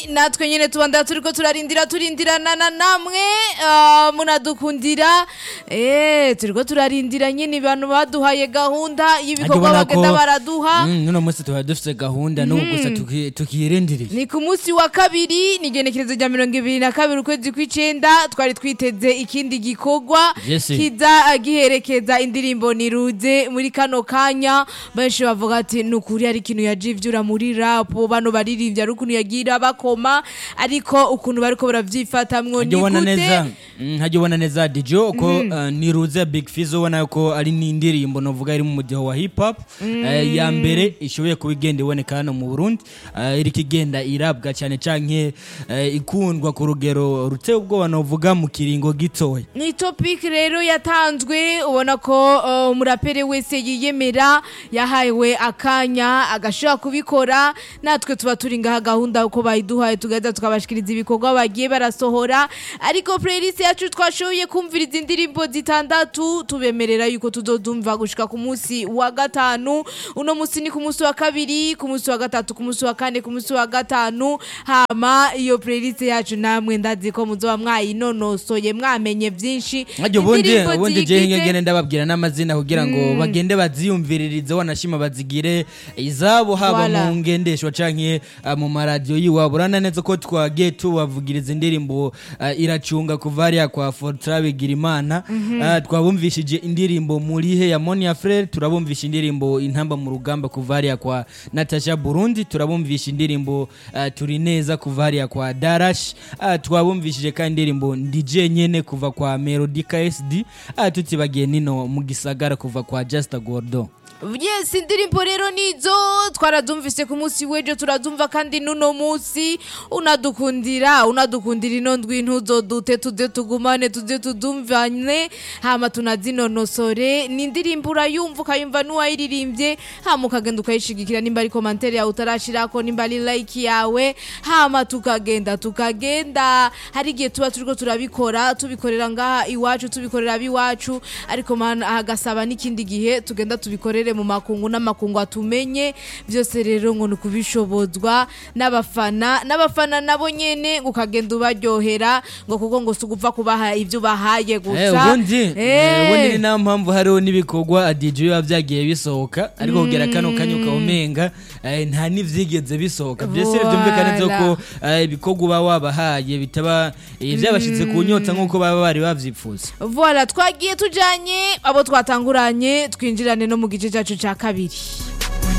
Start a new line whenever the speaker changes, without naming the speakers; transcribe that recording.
natwe nyine tubanda turiko turarindira turindirana na namwe ah, munadukundira eh turiko turarindira nyine abantu baduhaye gahunda y'ibikorwa
Urabona ko,
bagenda baraduha
mm, nuno munsi tuba dufite gahunda n'ubu gusa tuki- tukiyirindiriye
ni ku munsi wa kabiri ni igenekerezo rya mirongo ibiri na kabiri ukwezi kw'icenda twari twiteze ikindi gikorwa
Yes.
kiza giherekeza indirimbo niruze muri kano kanya benshi bavuga ati ni ukuri hari ikintu yaje ivyura muri rapo bano baririmbye ari ukuntu yagira bakoma ariko ukuntu bariko baravyifatamwo ni
hajya ubona
gute
neza mm, hajya ubona neza dijo ko uh, niruze big fizo ubona ko ari n'indirimbo novuga iri mu mudiho wa hip hop Eh, ya mbere ishoboye kuba igenda iboneka hano mu burundi eh, iriko igenda irabwa cyane canke eh, ikundwa ku rugero ruteye ubwoba novuga mu kiringo gitoya
ni topic rero yatanzwe ubona ko uh, umuraperi wese yiyemera yahawe akanya agashobora kubikora natwe tuba turi ngaha gahunda uko bayiduhaye tugahita tukabashikiriza ibikorwa bagiye barasohora ariko playlist yacu twashoboye kumviriza indirimbo zitandatu tubemerera yuko tuzodumva gushika ku munsi wa gatanu uno munsi ni ku munsi wa kabiri ku munsi wa gatatu ku munsi wa kane ku munsi wa gatanu hama iyo playlist yacu namwe ndazi ko muzoba mwayinonosoye mwamenye byinshi
Hajya ubundi
Indirimbo
ubundi
ziyigize-
je ngene ndababwira n'amazina kugira ngo bagende baziyumviririze wanashima bazigire izabo haba
Voilà.
mu ngendeshwa canke uh, mu maradiyo yiwabo urana neza ko twagiye tubavugiriza indirimbo uh, iracunga kuva hariya kwa Fortra Bigirimana uh, twabumvishije indirimbo murihe ya Monia Frere turabumvisha indirimbo intamba mu rugamba kuva hariya kwa Natasha Burundi turabumvisha indirimbo uh, turi neza kuva hariya kwa Darash uh, twabumvishije kandi indirimbo ndije nyene kuva kwa Melody KSD uh, tutibagiye nino mu gisagara kuva kwa Just Gordo
yes indirimbo rero nizo twaradumvise ku munsi w'ejo turadumva kandi n'uno munsi unadukundira unadukundira ino ndwi ntuzodute tuze tugumane tuze tudumvane hama tunazinonosore ni indirimbo urayumva ukayumva n'uwayiririmbye hama ukagenda ukayishigikira nimba ari komantere yawe utarashirako nimba ari like yawe hama tukagenda tukagenda hari igihe tuba turiko turabikora tubikorera ngaha iwacu tubikorera ab'iwacu ariko mana hagasaba n'ikindi gihe tugenda tubikorere mu makungu n'amakungu atumenye byose rero ngo ni ukubishobozwa n'abafana n'abafana nabo nyene ngo ukagenda ubaryohera ngo kuko ngo si ugupfa kubaha ibyo ubahaye gusa
Eh, ubundi
Eh.
eh, ubundi ni nayo mpamvu hariho n'ibikorwa DJ biba byagiye bisohoka ariko kugera kano kanya ukawumenga eh, nta n'ivyigeze bisohoka byose byumvikana neza ko eh, ibikorwa uba wabahaye bitaba eh, byabashitse ku nyota nk'uko baba bari bavyifuza
Voilà, twagiye tujanye abo twatanguranye twinjirane no mu gice cyacu cya kabiri